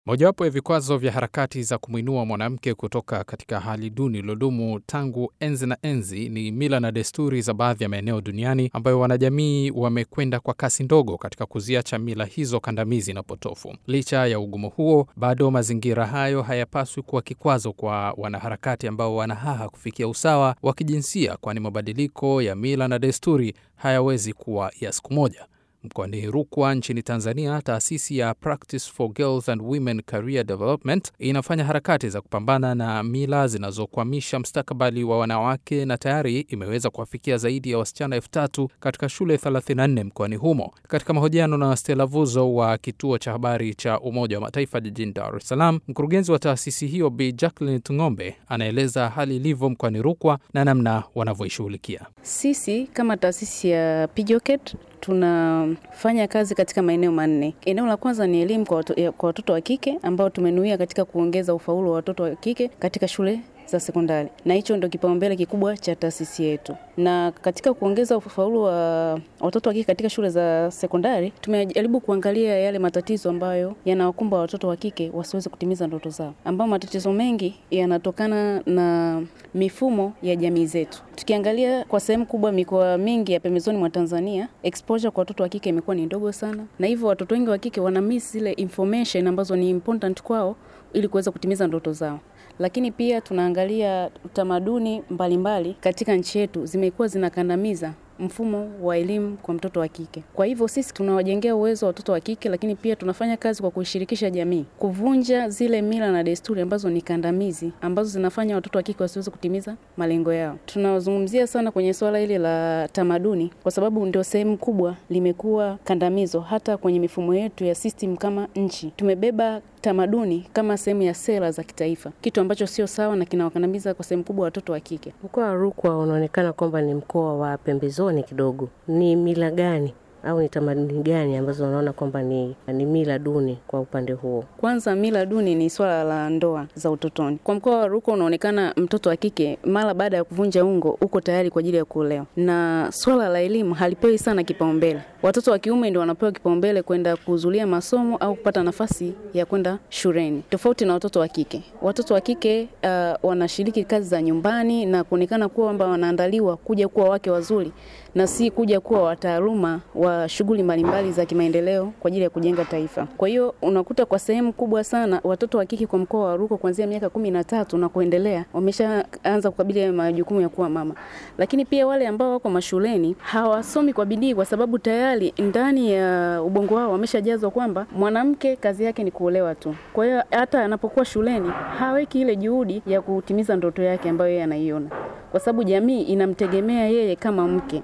Mojawapo ya vikwazo vya harakati za kumwinua mwanamke kutoka katika hali duni iliyodumu tangu enzi na enzi ni mila na desturi za baadhi ya maeneo duniani ambayo wanajamii wamekwenda kwa kasi ndogo katika kuziacha mila hizo kandamizi na potofu. Licha ya ugumu huo, bado mazingira hayo hayapaswi kuwa kikwazo kwa wanaharakati ambao wanahaha kufikia usawa wa kijinsia, kwani mabadiliko ya mila na desturi hayawezi kuwa ya siku moja. Mkoani Rukwa nchini Tanzania, taasisi ya Practice for Girls and Women Career Development inafanya harakati za kupambana na mila zinazokwamisha mustakabali wa wanawake na tayari imeweza kuwafikia zaidi ya wasichana elfu tatu katika shule 34 mkoani humo. Katika mahojiano na Stella Vuzo wa kituo cha habari cha Umoja wa Mataifa jijini Dar es Salaam, mkurugenzi wa taasisi hiyo Bi Jacqueline Tung'ombe anaeleza hali ilivyo mkoani Rukwa na namna wanavyoishughulikia. Sisi kama taasisi ya Pijoket tunafanya kazi katika maeneo manne. Eneo la kwanza ni elimu kwa watoto, kwa watoto wa kike ambao tumenuia katika kuongeza ufaulu wa watoto wa kike katika shule za sekondari, na hicho ndio kipaumbele kikubwa cha taasisi yetu. Na katika kuongeza ufaulu wa watoto wa kike katika shule za sekondari, tumejaribu kuangalia yale matatizo ambayo yanawakumba watoto wa kike wasiweze kutimiza ndoto zao, ambao matatizo mengi yanatokana na mifumo ya jamii zetu. Tukiangalia kwa sehemu kubwa, mikoa mingi ya pembezoni mwa Tanzania, exposure kwa watoto wa kike imekuwa ni ndogo sana, na hivyo watoto wengi wa kike wana miss zile information ambazo ni important kwao ili kuweza kutimiza ndoto zao lakini pia tunaangalia tamaduni mbalimbali katika nchi yetu zimekuwa zinakandamiza mfumo wa elimu kwa mtoto wa kike. Kwa hivyo sisi tunawajengea uwezo wa watoto wa kike, lakini pia tunafanya kazi kwa kuishirikisha jamii, kuvunja zile mila na desturi ambazo ni kandamizi, ambazo zinafanya watoto wa kike wasiweze kutimiza malengo yao. Tunazungumzia sana kwenye suala hili la tamaduni, kwa sababu ndio sehemu kubwa limekuwa kandamizo. Hata kwenye mifumo yetu ya system kama nchi tumebeba tamaduni kama sehemu ya sera za kitaifa, kitu ambacho sio sawa na kinawakandamiza kwa sehemu kubwa watoto wa kike. Mkoa wa Rukwa unaonekana kwamba ni mkoa wa pembezoni kidogo. Ni mila gani au ni tamaduni gani ambazo unaona kwamba ni, ni mila duni kwa upande huo? Kwanza, mila duni ni swala la ndoa za utotoni. Kwa mkoa wa Rukwa unaonekana mtoto wa kike mara baada ya kuvunja ungo uko tayari kwa ajili ya kuolewa, na swala la elimu halipewi sana kipaumbele. Watoto wa kiume ndio wanapewa kipaumbele kwenda kuhudhuria masomo au kupata nafasi ya kwenda shuleni, tofauti na watoto wa kike. Watoto wa kike uh, wanashiriki kazi za nyumbani na kuonekana kuwa kwamba wanaandaliwa kuja kuwa wake wazuri na si kuja kuwa wataaluma wa shughuli mbalimbali za kimaendeleo kwa ajili ya kujenga taifa. Kwa hiyo unakuta kwa sehemu kubwa sana watoto wa kike kwa mkoa wa Rukwa kuanzia miaka kumi na tatu na kuendelea wameshaanza kukabili majukumu ya kuwa mama, lakini pia wale ambao wako mashuleni hawasomi kwa bidii kwa sababu tayari ndani ya ubongo wao wameshajazwa kwamba mwanamke kazi yake ni kuolewa tu. Kwa hiyo hata anapokuwa shuleni haweki ile juhudi ya kutimiza ndoto yake ambayo yeye anaiona, kwa sababu jamii inamtegemea yeye kama mke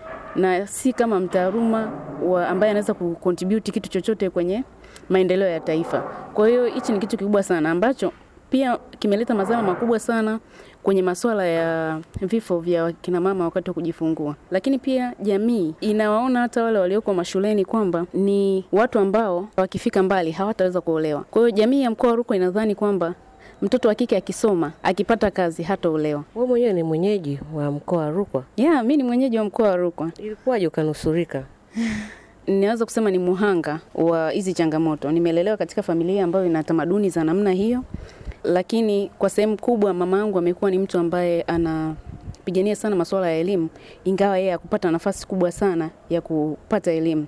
na si kama mtaaluma wa ambaye anaweza kucontribute kitu chochote kwenye maendeleo ya taifa. Kwa hiyo hichi ni kitu kikubwa sana ambacho pia kimeleta madhara makubwa sana kwenye masuala ya vifo vya kina mama wakati wa kujifungua. Lakini pia jamii inawaona hata wale walioko mashuleni kwamba ni watu ambao wakifika mbali hawataweza kuolewa. Kwa hiyo jamii ya mkoa wa Rukwa inadhani kwamba mtoto wa kike akisoma akipata kazi hataolewa. Wewe mwenyewe ni mwenyeji wa mkoa wa Rukwa? Yeah, mi ni mwenyeji wa mkoa wa Rukwa. Ilikuwaje ukanusurika? Ninaweza kusema ni muhanga wa hizi changamoto. Nimelelewa katika familia ambayo ina tamaduni za namna hiyo, lakini kwa sehemu kubwa mama yangu amekuwa ni mtu ambaye anapigania sana masuala ya elimu, ingawa yeye hakupata nafasi kubwa sana ya kupata elimu.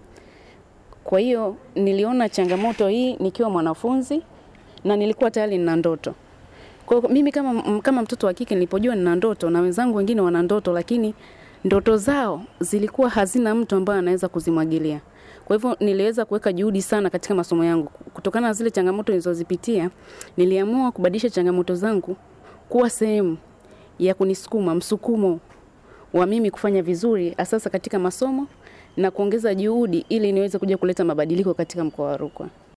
Kwa hiyo niliona changamoto hii nikiwa mwanafunzi na nilikuwa tayari nina ndoto. Kwa mimi kama, kama mtoto wa kike nilipojua nina ndoto na wenzangu wengine wana ndoto, lakini ndoto zao zilikuwa hazina mtu ambaye anaweza kuzimwagilia. Kwa hivyo niliweza kuweka juhudi sana katika masomo yangu. Kutokana na zile changamoto nilizozipitia, niliamua kubadilisha changamoto zangu kuwa sehemu ya kunisukuma, msukumo wa mimi kufanya vizuri sasa katika masomo na kuongeza juhudi ili niweze kuja kuleta mabadiliko katika mkoa wa Rukwa.